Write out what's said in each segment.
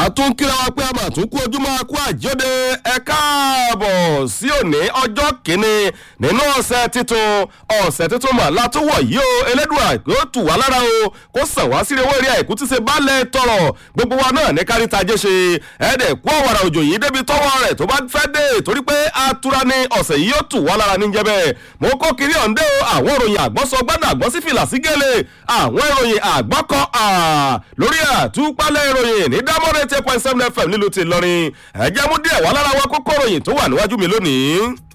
àtúnkíra wa pé a máa tún kú ojúmọ́ kú àjọdẹ ẹ káàbọ̀ sí òní ọjọ́ kìíní nínú ọ̀sẹ̀ titun ọ̀sẹ̀ titun mà látúwọ̀ yìí o elédùà yóò tù wá lára o kó sàn wá sí ewé rí àìkú tí ṣe balẹ̀ tọrọ gbogbo wa náà ní kárí tajé ṣe ẹ̀ẹ́dẹ̀ kú ọ̀wàrà òjò yìí débi tọ́wọ́ rẹ̀ tó bá fẹ́ dé torí pé atura ni ọ̀sẹ̀ yìí yóò tù wá lára níjẹ́ bẹ́ẹ̀ mo kó kiri ọ̀ǹdẹ́ o àwọn ìròyìn àgbọ́sọ gbọ́dọ̀ àgbọ́sí fìlà sí gẹ́lẹ́ àwọn ìròyìn àgbọ́kọ lórí àtúpalẹ̀ ìròyìn ní dámọ́rẹ́ ten point seven fm nílùú ti lọrin ẹ̀jẹ̀ mú díẹ̀ wá lára wa kókó ìròyìn tó wà níwájú mi lónìí.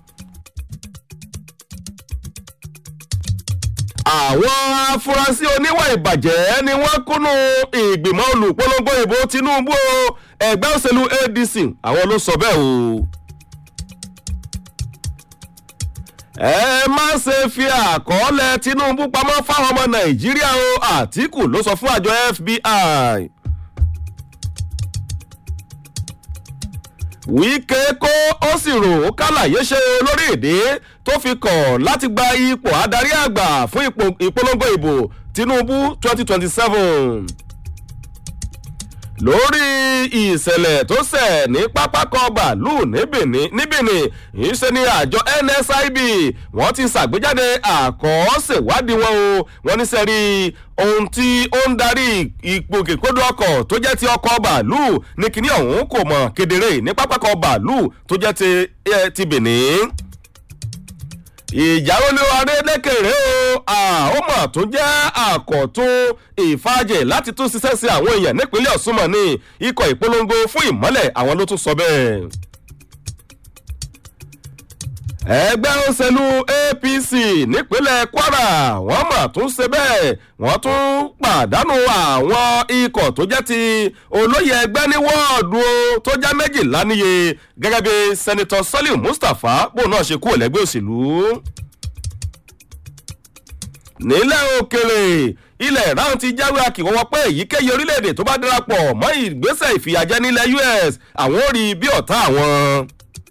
àwọn afurasí oníwà ìbàjẹ́ ni wọ́n kúnnú ìgbìmọ̀ olùpolongo ìbò tinubu ẹgbẹ́ òṣèlú adc àwọn ló sọ bẹ́ẹ̀ o. ẹ má ṣe fi àkọọ́lẹ̀ tinubu pamọ́ fáwọn ọmọ nàìjíríà o àtìkù ló sọ fún àjọ fbi. wíkẹ́ kó ó sì rò ó kálàyé ṣe lórí èdè tó fi kọ̀ láti gba ipò adarí àgbà fún ìpolongo ìbò tinubu twenty twenty seven lórí ìṣẹ̀lẹ̀ tó ṣẹ̀ ní pápákọ̀ bàálù níbìní ìṣe ni àjọ nsib wọ́n ti ṣàgbéjáde àkọọ́ṣèwádìí wọn o wọ́n ní sẹ́rí ohun tí ó ń darí ìgbòkègbodò ọkọ̀ tó jẹ́ ti ọkọ̀ bàálù ní kíní ọ̀hún kò mọ̀ kedere ní pápákọ̀ bàálù tó jẹ́ ti benin ìjáwélé adélékèrè o àhómà tó jẹ́ àkọ́tún ìfàjẹ̀ láti tún ṣiṣẹ́ sí àwọn èèyàn nípínlẹ̀ ọ̀ṣunmọ̀ ní ikọ̀ ìpolongo fún ìmọ́lẹ̀ àwọn ló tún sọ bẹ́ẹ̀. ẹgbẹ́ òṣèlú apc nípínlẹ̀ kwara wọ́n mà tún ṣe bẹ́ẹ̀ wọ́n tún pàdánù àwọn ikọ̀ tó jẹ́ ti olóyè ẹgbẹ́ ní wọ́ọ̀dù tó jẹ́ méjìlá níye gẹ́gẹ́ bí sẹ́nitọ́ sọ́líù mustapha bóun náà ṣe kú ẹ̀lẹ́gbẹ́ òṣèlú. nílẹ̀ òkèrè ilẹ̀ ìráhùn ti jáwé akíwọ́wọ́ pé èyíkéyìí orílẹ̀-èdè tó bá darapọ̀ mọ́ ìgbésẹ̀ ìfìyàjẹ́ nílẹ̀ us àwọn ò rí bí ọ̀tá àwọn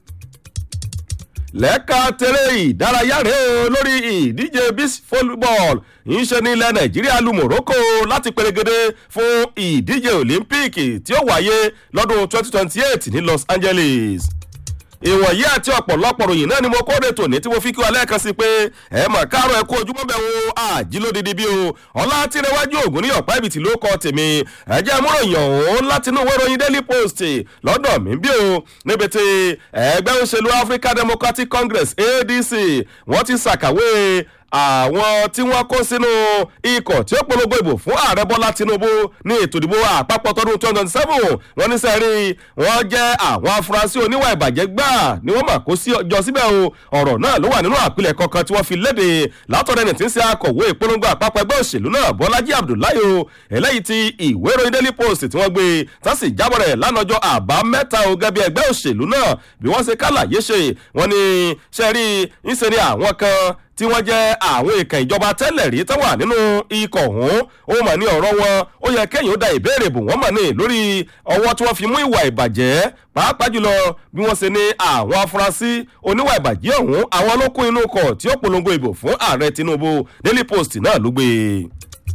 lẹ́ka tẹ̀lé ìdárayá rẹ̀ o lórí ìdíje beach volleyball ìṣe ní ilẹ̀ nàìjíríà lu morocco láti perégedé fún ìdíje olympic tí ó wáyé lọ́dún 2028 ní los angeles ìwọ̀nyí àti ọ̀pọ̀lọpọ̀ ròyìn náà ni mo kóde tòní tí mo fi kí wa lẹ́ẹ̀kan sí pé ẹ mọ̀ káàrọ̀ ẹ kú ojúmọ́ bẹ̀ wo àjílódìdí bí o ọlá tìrẹwájú ògùn ní ọ̀pá ibìtì ló kọ́ tèmi ẹ̀jẹ̀ múròyìn ọ̀hún láti inú ìwé ìròyìn daily post lọ́dọ̀ mi bí o níbi tí ẹgbẹ́ òṣèlú african democratic congress adc wọ́n ti ṣàkàwé àwọn tí wọ́n kó sínú ikọ̀ tí ó polongo ìbò fún ààrẹ bọ́lá tinubu ní ètò ìdìbò àpapọ̀ tọdún twenty twenty seven wọ́n ní sẹ́rí wọ́n jẹ́ àwọn afurasí oníwà ìbàjẹ́ gbà ni wọ́n mà kó jọ síbẹ̀ o ọ̀rọ̀ náà ló wà nínú àpilẹ̀ kankan tí wọ́n fi léde látọ̀dọ̀ ẹni tí ń ṣe akọ̀wé ìpolongo àpapọ̀ ẹgbẹ́ òṣèlú náà bọ́lájí abdullahi o eléyìí ti ìwé ìròyìn daily post tí wọ́n gbé tásì jábọ̀ rẹ̀ lánàjọ́ àbámẹ́ta o gẹ́gẹ́ bí ẹgbẹ́ òṣèlú náà bí wọ́n ṣe kálàyé ṣe wọ́n ní sẹ́rí ń ṣe ni àwọn kan tí wọ́n jẹ́ àwọn èèkàn ìjọba tẹ́lẹ̀ rí tó wà nínú ikọ̀ ọ̀hún ó mà ní ọ̀rọ̀ wọn ó yẹ kẹ́yìn ó da ìbéèrè bò wọ́n mà ní lórí ọwọ́ tí wọ́n fi mú ìwà ìbàjẹ́ pàápàá jùlọ bí wọ́n ṣe ní àwọn afurasí oníwà ìbàjẹ́ ọ̀hún àwọn ló kún inú ọkọ̀ tí ó polongo ìbò fún ààrẹ tinubu daily post náà ló gbé e.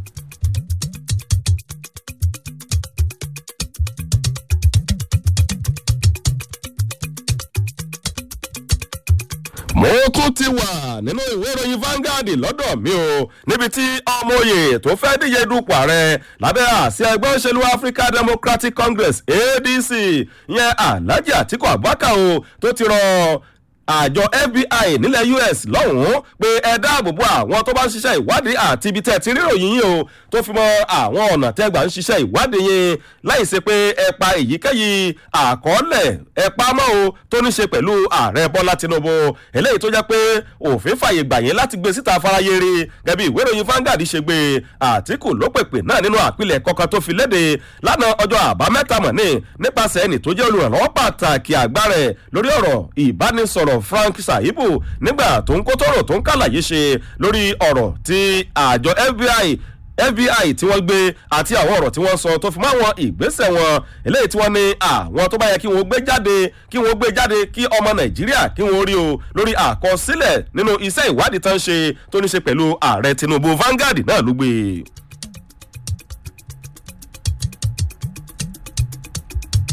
mo tún ti wà nínú ìwé ìròyìn Vanguard lọ́dọ̀ mi o níbi tí ọmọ òye tó fẹ́ díje dupò ààrẹ lábẹ́ àsíá ẹgbẹ́ òṣèlú African Democratic Congress ADC yẹn Alhaji Atiku Abubakar o tó ti rọ àjọ fbi nílẹ̀ us lọ́hùn-ún pé ẹ dáàbò bo àwọn tó bá ń ṣiṣẹ́ ìwádìí àti ibi tẹ́ ti ríròyìn yìí o tó fi mọ àwọn ọ̀nà tẹ́gbà ń ṣiṣẹ́ ìwádìí yẹn láì ṣe pé ẹ pa èyíkéyìí àkọọ́lẹ̀ ẹ pa mọ́ o tó ní ṣe pẹ̀lú ààrẹ bọ́lá tinubu eléyìí tó jẹ́ pé òfin fàyè gbà yẹn láti gbé síta farayé rí gẹ́bí ìwé ìròyìn Vanguard ṣe gbé àtìkù ló pèpè náà nínú àpilẹ̀ kọ̀ọ̀kan tó fi léde lánàá ọjọ́ àbámẹ́ta mọ̀ ní nípasẹ̀ ẹnì tó jẹ́ olùrànlọ́wọ́ pàtàkì àgbà rẹ̀ lórí ọ̀rọ̀ ìbánisọ̀rọ̀ frank saibu nígbà tó ń kó tọrọ tó ń kàlàyé ṣe lórí ọ̀rọ̀ tí àjọ fbi fbi tí wọ́n gbé àti àwọn ọ̀rọ̀ tí wọ́n sọ tó fi mọ́ àwọn ìgbésẹ̀ wọn eléyìí tí wọ́n ní àwọn tó bá yẹ kí wọ́n gbé jáde kí wọ́n gbé jáde kí ọmọ nàìjíríà kí wọ́n rí o lórí àkọsílẹ̀ nínú iṣẹ́ ìwádìí tán ṣe tó ní ṣe pẹ̀lú ààrẹ tinubu Vanguard náà ló gbé e.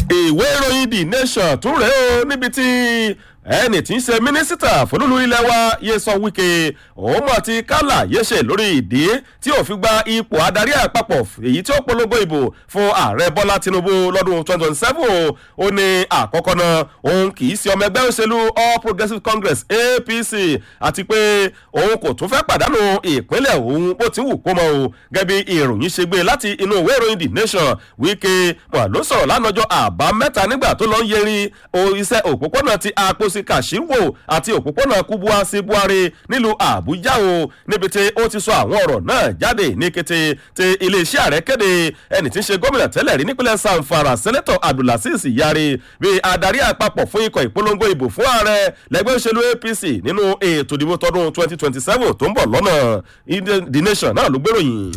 ìwé ìròyìn the nation tún rèé o níbi tí ẹni tí ń ṣe mínísítà fọlúlu ilé wa Nyesom Wike òun mọ̀ ti kálà yéṣe lórí ìdí tí ò fi gba ipò adarí àpapọ̀ èyí tí ó polongo ìbò fún ààrẹ Bọ́lá Tinubu lọ́dún 2027 ó ní àkọ́kọ́ náà òun kì í ṣe ọmọ ẹgbẹ́ òṣèlú All Progressives Congress APC àti pé òun kò tún fẹ́ pàdánù ìpínlẹ̀ òun bó ti wù kó mọ́ o gẹ́gẹ́ bí ìròyìn ṣe gbé láti inú ìwé ìròyìn The Nation Wike mọ̀ ló sọ̀rọ̀ lánàjọ́ àbámẹ́ta nígbà tó lọ ń yẹrin iṣẹ́ òpópónà ti àpòsí kàṣíwò àti òpópónà kúbúà sí buhari nílùú àbújá o níbi tí ó ti sọ àwọn ọ̀rọ̀ náà jáde ní kété tí iléeṣẹ́ ààrẹ kéde ẹni tí ń ṣe gómìnà tẹ́lẹ̀ rí nípínlẹ̀ sanfara sẹ́nẹ́tọ̀ abdulaziz yari bí adarí àpapọ̀ fún ikọ̀ ìpolongo ìbò fún ààrẹ lẹ́gbẹ́ òṣèlú apc nínú ètò ìdìbò tọdún 2027 tó ń bọ̀ lọ́nà the nation náà ló gbèròyìn.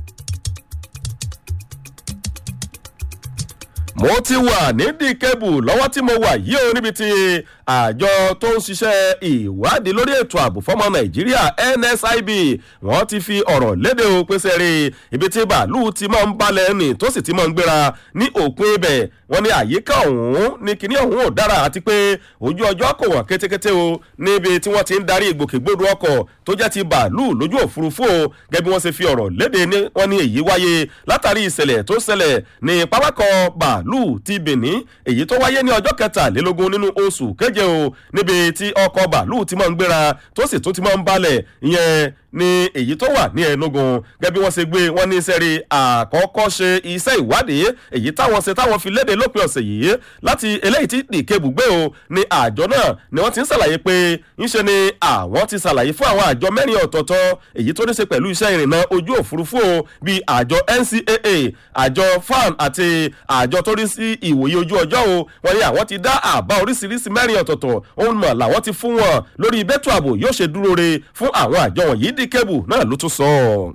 mo ti wà nídìí kébù lọ́wọ́ tí mo wà yìí o níbi tí àjọ tó ń ṣiṣẹ́ ìwádìí lórí ètò ààbò fọ́mọ nàìjíríà nsib wọ́n ti fi ọ̀rọ̀ léde o pèsè rí ibi tí bàálù ti máa ń balẹ̀ ní tó sì ti máa ń gbéra ní òpin ibẹ̀ wọ́n ní àyíká ọ̀hún ní kíní ọ̀hún ò dára àti pé ojú ọjọ́ kò wọ́n kétékété o níbi tí wọ́n ti ń darí ìgbòkègbodò ọkọ̀ tó jẹ́ ti bàálù lójú òfurufú o gẹ́gẹ́ bí wọ́n ṣe fi ọ̀rọ̀ léde ní wọ́n ní èyí wáyé látàrí ìṣẹ̀lẹ̀ tó ṣẹlẹ̀ ní pápákọ̀ bàálù ti benin èyí tó wáyé ní ọjọ́ kẹtàlélógún nínú oṣù keje o níbi tí ọkọ̀ bàálù ti máa ń gbéra tó sì tún ti máa ń balẹ̀ ìyẹn ní èyí tó wà ní ẹnugun gẹ́gẹ́ bí wọ́n ṣe gbé wọ́n ní sẹ́rí àkọ́kọ́ ṣe iṣẹ́ ìwádìí èyí táwọn ṣe táwọn fi léde lópin ọ̀sẹ̀ yìí láti eléyìí tí dìkebù gbé o ní àjọ náà ni wọ́n ti ń ṣàlàyé pé ńṣe ni àwọn ti ṣàlàyé fún àwọn àjọ mẹ́rin ọ̀tọ̀ọ̀tọ̀ èyí tó ní ṣe pẹ̀lú iṣẹ́ ìrìnnà ojú òfurufú o bíi àjọ ncaa àjọ fan àti àjọ tó rí sí ìwòye ojú ọjọ́ o wọ́n ní àwọn ti dá àbá oríṣiríṣi mẹ́rin ọ̀tọ̀ọ̀tọ̀ òun mọ̀ làwọn ti fún wọn lórí bẹ́tù ààbò yóò ṣe dúró re fún àwọn àjọ wọ̀nyí dí kébù náà ló tún sọ ọ́.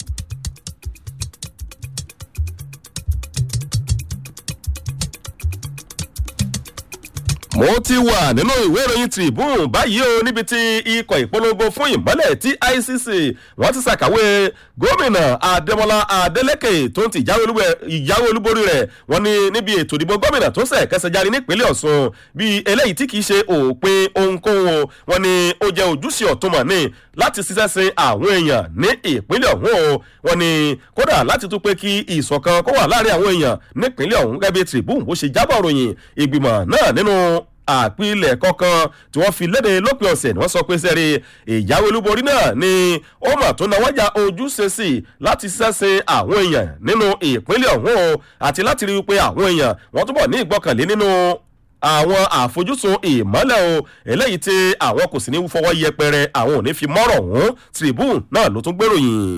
mo ti wà nínú ìwé ìròyìn tribune báyìí o níbi tí ikọ̀ ìpolongo fún ìmọ́lẹ̀ tí icc wọ́n ti ṣàkàwé gómìnà adémọlá adélèké tó ń ti ìjáwé olúborí rẹ̀ wọ́n ní níbi ètò ìdìbò gómìnà tó ṣẹ̀ kẹsẹ̀ jáde nípínlẹ̀ ọ̀ṣun bí eléyìí tí kìí ṣe òpin ohunkóhun wọ́n ní ó jẹ́ ojúṣe ọ̀túnmọ̀ ní láti ṣiṣẹ́ sin àwọn èèyàn ní ìpínlẹ̀ ọ̀hún o wọ́n ní kódà láti tún pé kí ìṣọ̀kan kó wà láàrin àwọn èèyàn nípínlẹ̀ ọ̀hún gẹ́gẹ́ bí tribune bó ṣe jábọ̀ ròyìn ìgbìmọ̀ náà nínú àpilẹ̀ kọ̀ọ̀kan tí wọ́n fi léde lópin ọ̀sẹ̀ ni wọ́n sọ pé sẹ́rí ìjáwé olúborí náà ni ó mà tó náwájà ojúṣe sí láti ṣẹ́sìn àwọn èèyàn nínú ìpínlẹ̀ ọ̀hún o àti láti rí i pé àwọn èèyàn wọ́n túbọ̀ ní ìgbọ́kànlé nínú àwọn àfojúsùn ìmọ́lẹ̀ o eléyìí tí àwọn kò sì ní fọwọ́ yẹpẹrẹ àwọn ò ní fi mọ́rọ̀ ọ̀hún tribune náà ló tún gbèròyìn.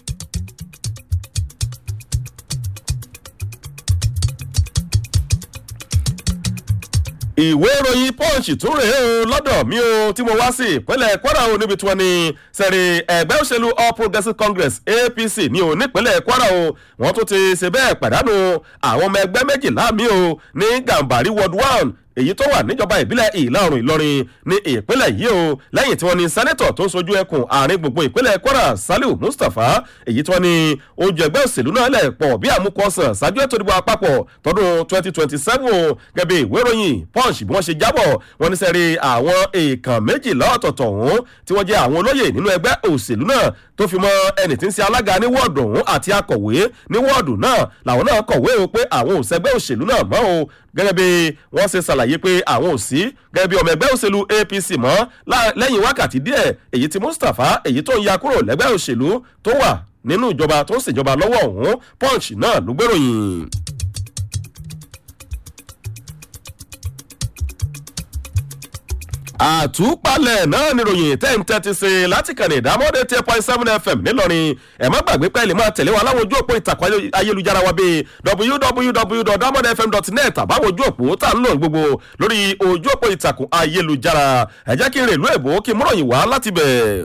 ìwé ìròyìn punch tún rèé o lọ́dọ̀ mi o tí mo wá sí ìpínlẹ̀ kwara o níbi tí wọ́n ní sẹ̀rí ẹgbẹ́ òṣèlú all progressives congress apc ní o nípínlẹ̀ kwara o wọ́n tún ti ṣe bẹ́ẹ̀ pàdánù àwọn ọmọ ẹgbẹ́ méjìlá mi o ní gàmbàrí ward one èyí tó wà níjọba ìbílẹ̀ ìlà oòrùn ìlọrin ní ìpínlẹ̀ yìí o lẹ́yìn tí wọ́n ní sẹ́nẹ́tọ̀ tó ń sojú ẹkùn àárín gbogbo ìpínlẹ̀ kwara saliu mustapha èyí tí wọ́n ní oúnjẹ ẹgbẹ́ òṣèlú náà lẹ̀ pọ̀ bí àmúkọ ọ̀sán ṣáájú ètò ìdìbò àpapọ̀ tọdún 2027 gẹ́gẹ́ ìwé ìròyìn punch bí wọ́n ṣe jábọ̀ wọ́n ní sẹ́rí àwọn èèkàn méjìlá ọ̀tọ̀ọ̀tọ̀ ọ̀hún tí wọ́n jẹ́ àwọn olóyè nínú ẹgbẹ́ òṣèlú náà tó fi mọ ẹni tí ń ṣe alága ní wọ́ọ̀dù ọ̀hún àti akọ̀wé ní wọ́ọ̀dù náà làwọn náà kọ̀wé o pé àwọn òṣègbè òṣèlú náà mọ́ o gẹ́gẹ́ bí wọ́n ṣe ṣàlàyé pé àwọn ò sí gẹ́gẹ́ bí ọmọ ẹgbẹ́ òṣèlú apc mọ́ lẹ́yìn wákàtí díẹ̀ èyí tí mustapha èyí tó ń ya kúrò lẹ́gbẹ́ òṣèlú tó wà nínú ìjọba tó ń ṣèjọba lọ́wọ́ ọ̀hún punch náà ló gbèròyìn. àtúpalẹ̀ náà níròyìn tẹ́ǹtẹ́ ti ṣe láti kàn ní ìdámọ́dé ten point seven fm nílọrin ẹ̀ má gbàgbé pẹ́ẹ́lí máa tẹ̀lé wa láwọn ojú òpó ìtàkùn ayélujára wa bíi www.damodfm.net àbáwọn ojú òpó tá ń lò gbogbo lórí ojú òpó ìtàkùn ayélujára ẹ jẹ́ kí n rèlú èbó kí n múròyìn wá láti bẹ̀.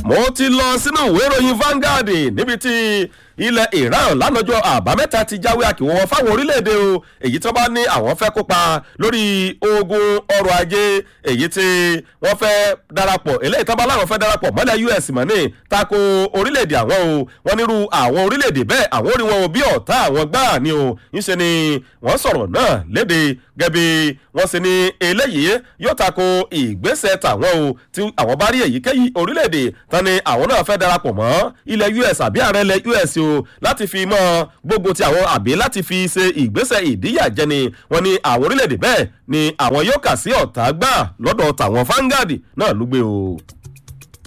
mo ti lọ sínú ìwé ìròyìn Vanguard níbi tí ilẹ̀ Iran lánàjọ́ àbámẹ́ta ti jáwé àkìwọ́ fáwọn orílẹ̀-èdè o èyí tí wọ́n bá ní àwọn fẹ́ kópa lórí ogun ọrọ̀ ajé èyí tí wọ́n fẹ́ darapọ̀ eléyìí tí wọ́n bá láwọn fẹ́ darapọ̀ mọ́lẹ̀ US mọ́ ní tako orílẹ̀-èdè àwọn o wọ́n nírú àwọn orílẹ̀-èdè bẹ́ẹ̀ àwọn orí wọn ò bí ọ̀tá àwọn gbáà ni o ńṣe ni wọ́n sọ̀rọ̀ náà léde gẹ́bí wọ́n sì ní eléyìí yóò tako ìgbésẹ̀ tàwọn o tí àwọn bá rí èyíkéyìí orílẹ̀-èdè tán ni àwọn náà fẹ́ darapọ̀ mọ́ ilẹ̀ US àbí ààrẹ ilẹ̀ US o láti fi mọ́ gbogbo ti àwọn àbí láti fi ṣe ìgbésẹ̀ ìdíyàjẹni wọ́n ní àwọn orílẹ̀-èdè bẹ́ẹ̀ ni àwọn yóò kà sí ọ̀tá gbà lọ́dọ̀ tàwọn Vanguard náà ló gbé o.